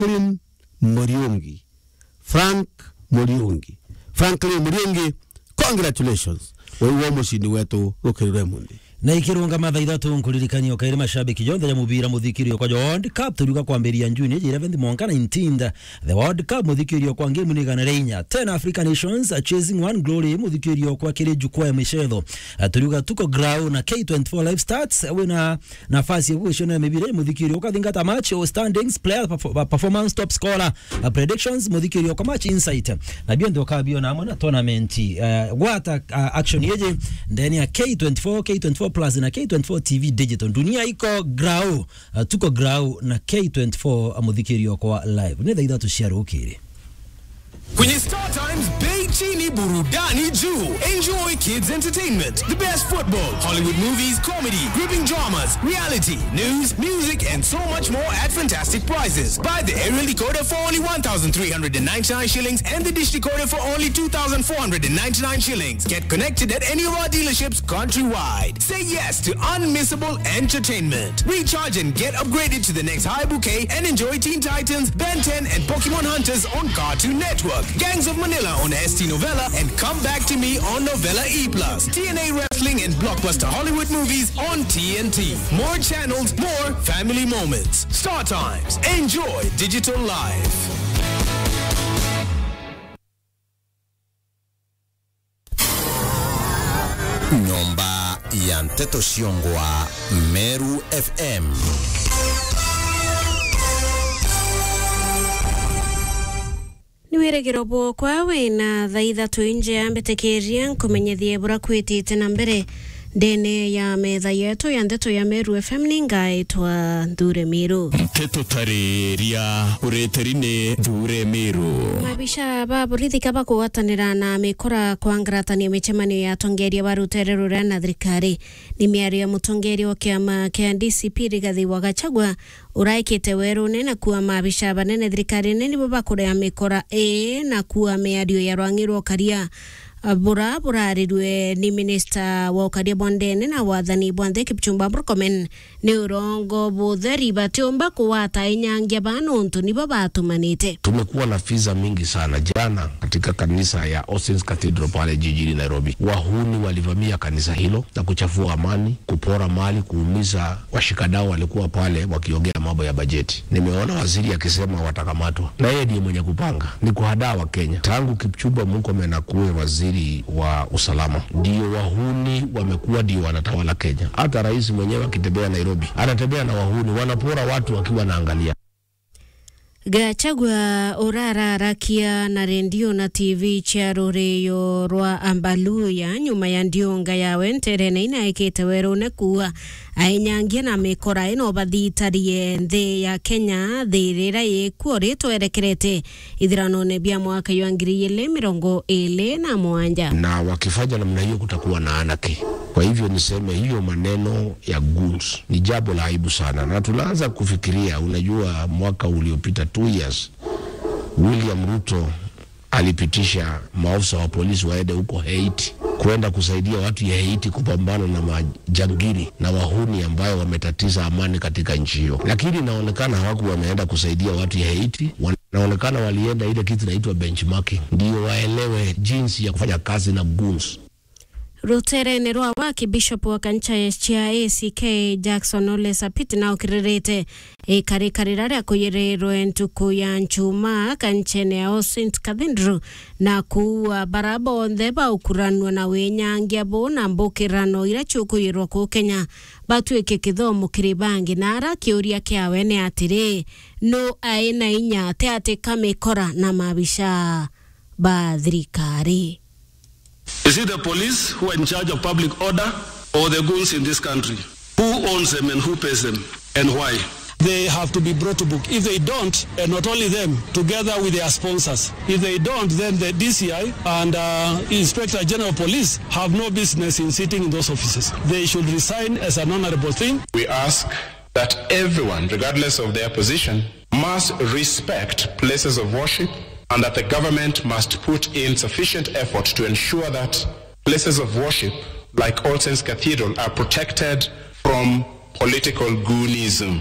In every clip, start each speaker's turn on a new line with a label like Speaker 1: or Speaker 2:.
Speaker 1: Franklin Muriungi. Frank Muriungi. Franklin Muriungi, congratulations. Wewe mushindi wetu Rukiri Raymond.
Speaker 2: na ikirunga matha ithatu nkuririkania ukaire mashabiki jonthe ya mubira muthikirio kwa World Cup turiuka kwambiria njuni ejira 11 mwaka 19 the World Cup muthikirio kwa ngemu ni gana reinya 10 African Nations uh, chasing one glory muthikirio kwa kire jukwaa ya michetho uh, turiuka tuko grau na K24 live stats uh, wina nafasi ya kushona mibira muthikirio ukathingata match or standings player perf- performance top scorer uh, predictions muthikirio kwa match insight na bio ndio kabio na amwe na tournament uh, gwata uh, action yeje ndani ya K24 K24 plus na K24 TV digital dunia iko grau uh, tuko grau na K24 muthikirio kwa live ni thaitha tuciarukire
Speaker 3: Kwenye Star Times, bei chini burudani juu. Enjoy kids entertainment, the best football, Hollywood movies, comedy, gripping dramas, reality, news, music, and so much more at fantastic prices. Buy the aerial decoder for only 1,399 shillings and the dish decoder for only 2,499 shillings. Get connected at any of our dealerships countrywide. Say yes to unmissable entertainment. Recharge and get upgraded to the next high bouquet and enjoy Teen Titans, Ben 10, and Pokemon Hunters on Cartoon Network. Gangs of Manila on ST Novella and Come Back to Me on Novella E+. TNA Wrestling and Blockbuster Hollywood movies on TNT. More channels, more family moments. Star Times. Enjoy digital life.
Speaker 4: nyomba ya mteto Shiongwa, Meru FM.
Speaker 5: nä wä regä ro bwokwa wä na tha ithatå inje ya mbätä ria nkåmenyethie bå ra kwä tä te na mbere ndene ya metha yetu ya ndeto ya meru fm nä ngaätwa thure mä rå
Speaker 6: nteto tarĩria ũrĩtĩri-nĩ thure mĩrũ
Speaker 5: mabisha ba borithi ka bakũgwatanĩra na mĩkora kwa ngaratania mĩcemanio ya atongoria ba rũtere rũrĩa na thirikari nĩ mĩario ya mũtongoria wa kĩama kĩa DCP Rigathi wa Gachagua ũraĩkĩte werũ-nĩ na kuwa mabisha banene thirikari-nĩ nĩbo bakũrĩa mĩkora ĩ na kuwa mĩario ya rwang'i rwa ũkaria bura burarirwe ni minista wa ukaria bondene na wathani bwanthe kipchumba murkomen ni urongo butheri batiumba kuwata inyangia banuntu nibo batumanite
Speaker 7: Tumekuwa na visa mingi sana. Jana katika kanisa ya Austin's Cathedral pale jijini Nairobi, wahuni walivamia kanisa hilo na kuchafua amani, kupora mali, kuumiza washikadau walikuwa pale wakiongea mambo ya bajeti. Nimeona waziri akisema watakamatwa, na yeye ndiye mwenye kupanga, ni kuhadaa wa Kenya. Tangu Kipchumba Murkomen akuwe waziri wa usalama, ndio wahuni wamekuwa ndio wanatawala Kenya. Hata rais mwenyewe akitembea Nairobi anatembea na wahuni, wanapora watu wakiwa wanaangalia.
Speaker 5: gachagua urararakia na rendio na tv cia rũrĩyo rwa ambaluya nyuma ya ndionga yawe nterene inaĩkĩte werũ-nĩ kuwa ainyangia na mĩkora ĩno bathitarie nthĩ ya kenya thĩ rĩrĩa ĩkuo rĩtwerekerete ithirano-nĩ bia mwaka wa ngiri igĩrĩ mĩrongo ĩrĩ na mwanja
Speaker 7: na wakifanya namna hiyo kutakuwa na anarchy. Kwa hivyo niseme hiyo maneno ya goons ni jambo la aibu sana, na tunaanza kufikiria. Unajua, mwaka uliopita two years, William Ruto alipitisha maafisa wa polisi waende huko Haiti kwenda kusaidia watu ya Haiti kupambana na majangili na wahuni ambayo wametatiza amani katika nchi hiyo, lakini inaonekana hawaku wameenda kusaidia watu ya Haiti, wanaonekana walienda ile kitu inaitwa benchmarking, ndio waelewe jinsi ya kufanya kazi na goons.
Speaker 5: rũtere-inĩ rwa waki bishop wa kanitha cia ACK Jackson Ole Sapit na ũkĩrĩrĩte ĩkarĩkarĩra rĩa kũyĩrĩrwo ntukũ ya njuma kanitha-inĩ ya All Saints Cathedral na kuua bara bonthe baũkuranua na wĩnyangia bũ na mbũkĩrano iria ciũkũyĩrwo kũ Kenya batuĩke kĩthomo kĩrĩ bangi na ara kĩũria kĩawe nĩ atĩrĩ no aĩ na inya atĩ atĩ kamĩkora na mabica ba thirikari
Speaker 8: Is it the police who are in charge of public order or the goons in this country? Who owns them and who pays them and why?
Speaker 9: They have to be brought to book. If they don't, and not only them, together with their sponsors, if they don't, then the DCI and uh, Inspector General of Police have no business in sitting in those offices. They should resign as an honorable thing.
Speaker 10: We ask that everyone, regardless of their position, must respect places of worship and that the government must put in sufficient effort to ensure that places of worship like All Saints Cathedral are protected from political goonism.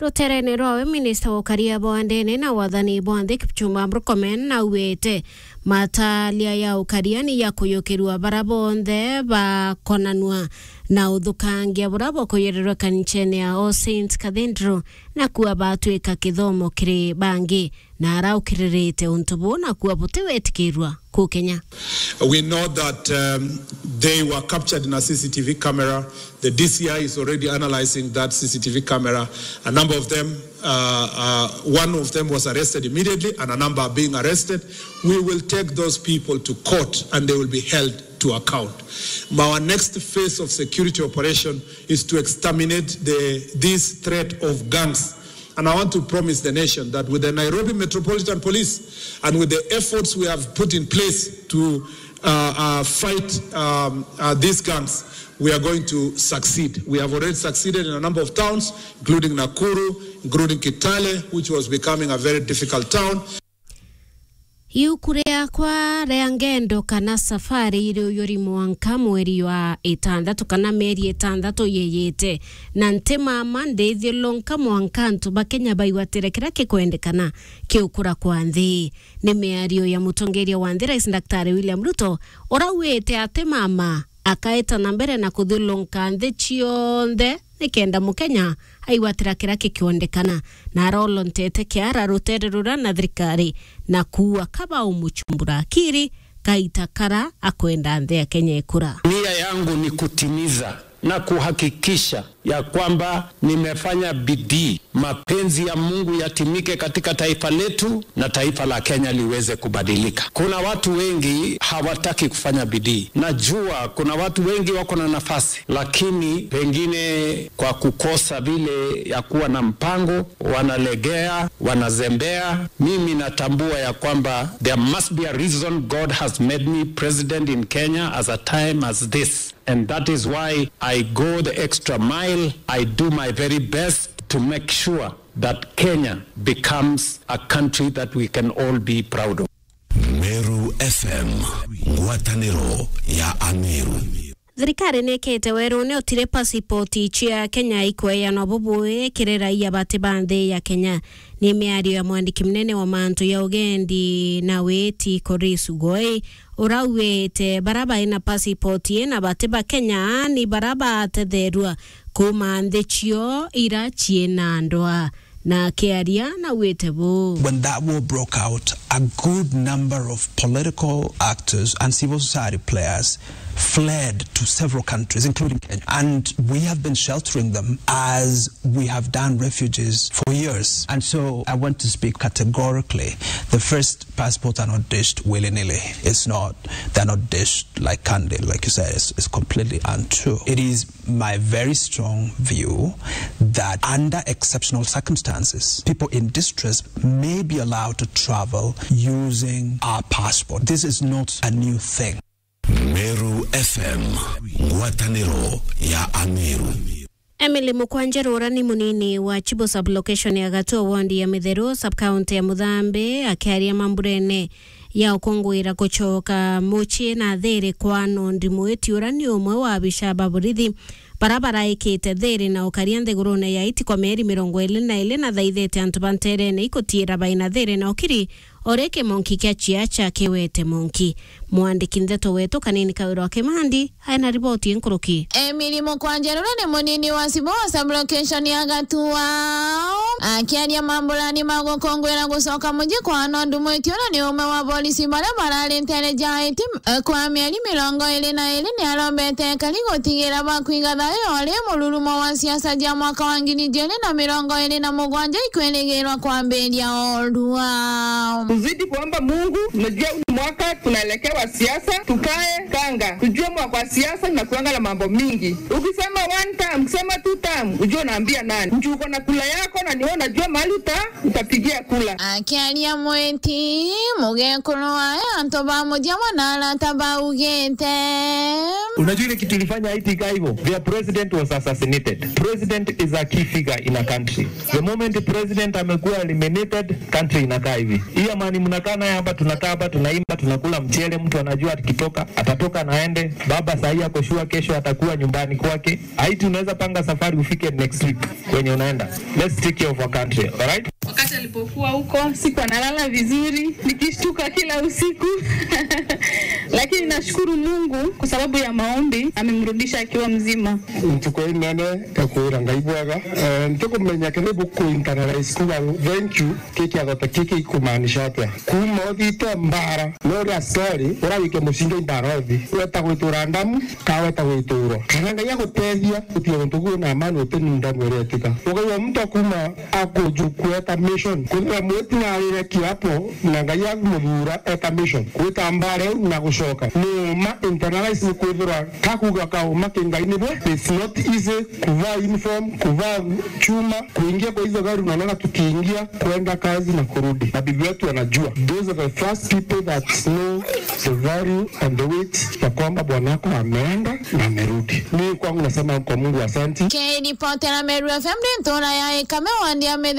Speaker 5: ruterene rwawe minista wa ukaria bwa ndene na wathani bwa nthi kipchumba murkomen nauwite matalia ya ukaria ni ya kuyukirwa bara bonthe bakonanua na uthukangia buria bukuyirerwa kanichene ya All Saints Cathedral na kuwa batwika kithomo kiri bangi na araukirerete untu bu na kuwa butiwetikirwa ku Kenya
Speaker 11: We know that um, they were captured in a CCTV camera. The DCI is already analyzing that CCTV camera. A number of them, uh, uh, one of them was arrested immediately, and a number are being arrested. We will take those people to court, and they will be held to account. Our next phase of security operation is to exterminate the, this threat of gangs. And I want to promise the nation that with the Nairobi Metropolitan Police and with the efforts we have put in place to uh, uh, fight um, uh, these gangs, we are going to succeed. We have already succeeded in a number of towns, including Nakuru, including Kitale, which was becoming a very difficult town.
Speaker 5: iuku riakwa ria ngendo kana safari iri uyuri mwanka mweri wa itandatu kana mieri itandatu yeyete na nti mama ndithio lonka mwanka antu bakenya baigwatire kira kikwendekana kiukura kwa nthi ni miario ya mutongeria wa nthi rais daktari william ruto urauite ati mama akaetana mbere na kuthulunka nthi cionthe nikenda mukenya aigwatira kira kikiondekana na arolontete kiara rutere rura na thirikari na kuwa kaba umuchumbura akiri kaita kara akwenda nthi ya kenya ikura
Speaker 12: Nia yangu ni kutimiza na kuhakikisha ya kwamba nimefanya bidii, mapenzi ya Mungu yatimike katika taifa letu na taifa la Kenya liweze kubadilika. Kuna watu wengi hawataki kufanya bidii. Najua kuna watu wengi wako na nafasi, lakini pengine kwa kukosa vile ya kuwa na mpango, wanalegea, wanazembea. Mimi natambua ya kwamba there must be a reason God has made me president in Kenya as a time as this. And that is why I go the extra mile. I do my very best to make sure that Kenya becomes a country that we can all be proud of.
Speaker 13: Meru FM, ngwatanĩro ya Ameru.
Speaker 5: thirikari nä kä te werå nä otire pasipoti cia kenya ikweanwa bubui kä raia bati ba nthĩ ya kenya nä mä ario ya mwandiki mnene wa mantu ya ugendi na witi Koris Ugoi urauwite bara baina pasipoti na bati ba kenya ni bara batetherua kuma nthĩ cio ira ciĩna ndwa na akĩaria na wĩte bũ
Speaker 14: When that war broke out, a good number of political actors and civil society players fled to several countries, including Kenya. And we have been sheltering them as we have done refugees for years. And so I want to speak categorically. The first passports are not dished willy nilly. It's not, they're not dished like candy, like you said. It's, it's completely untrue. It is my very strong view that under exceptional circumstances, people in distress may be allowed to travel using our passport. This is not a new thing.
Speaker 13: Meru FM, ngwatanĩro ya Ameru.
Speaker 5: Emily Mukwanjerura ni munini wa Chibo sublocation ya Gatua wondi ya Mitheru subcounty ya Muthambi akiaria mamburene ya ukungwira kuchoka muchi na thiri kwa nondi mwitiura ni umwe wa bishaba burithi barabara ikite thiri na ukaria nthigurune ya iti kwa mieri mirongo ili na ili na thaithite antu banterene ikutira baina thiri na ukiri ore kimonki kia chia cha kiwete monki mwandiki ntheto wetu kanini kawiro wa kimandi aina riboti nkuruki
Speaker 15: Emily Mukwanjerura ni munini wa Cibo wa sublocation ya Gatua akiaria mambulani ma gukungwira gucoka muji kwa nondu mwitiura ni umwe wa polisi baria bararintere jaiti eh, kwa mieri mirongo iri na iri ni arombete kari gutigira bakwiga thayo ori mururumo wa siasa ja mwaka wa ngiri ijiri na mirongo iri na mugwanja ikwirigirwa kwambiria orua
Speaker 16: tuzidi kuomba Mungu. Unajua huu mwaka tunaelekewa siasa, tukae kanga, tujue mwaka wa siasa inakuanga na mambo mingi. Ukisema one time, ukisema two time, ujue unaambia nani? Mtu uko na kula yako na niwe unajua mahali uta utapigia kula.
Speaker 15: akiaria mwiti mugekuru waya antu bamuja mwana arata baugite
Speaker 17: Unajua ile kitu ilifanya Haiti kaa hivyo? Their president was assassinated. President is a key figure in a country. The moment president amekuwa eliminated, country inakaa hivi. Hii amani mnakaa naye hapa, tunakaa hapa tunaimba tunakula mchele, mtu anajua akitoka atatoka naende. Baba sahii ako shua, kesho atakuwa nyumbani kwake. Haiti unaweza panga safari ufike next week kwenye unaenda. Let's take care of our country, alright?
Speaker 18: Wakati alipokuwa huko siku analala vizuri, nikishtuka kila usiku lakini nashukuru Mungu kwa sababu ya maombi amemrudisha akiwa mzima.
Speaker 19: ntuko inene ekwira ngai bwega ntukumenya kene bukuinternalize kuga thank you kikiathota kiki ikumaanisha atia kuma uthite mbara noria story urawike mucinga imbara uthi weta gwitura ndamu ka weta gwituro kana ngai agutethia utige guntu guo na amani utini ndamu iria etika ugaiwa mtu akuma akujuku eta mission kwithira mwitinarire kiapo na ngai agumuthura eta mission gwita mbara eu na gucoka numa internalize ni kwithira kakuga kauma kingai-ini bwe it's not easy kuvaa uniform kuvaa chuma kuingia kwa hizo gari unaona tukiingia kwenda kazi na kurudi na bibi wetu wanajua those are the first people that know the value and the weight ya kwamba bwanako ameenda na amerudi mi kwangu nasema kwa mungu asanti
Speaker 15: K ripoti na Meru FM ni ntona ya ikame wandi ya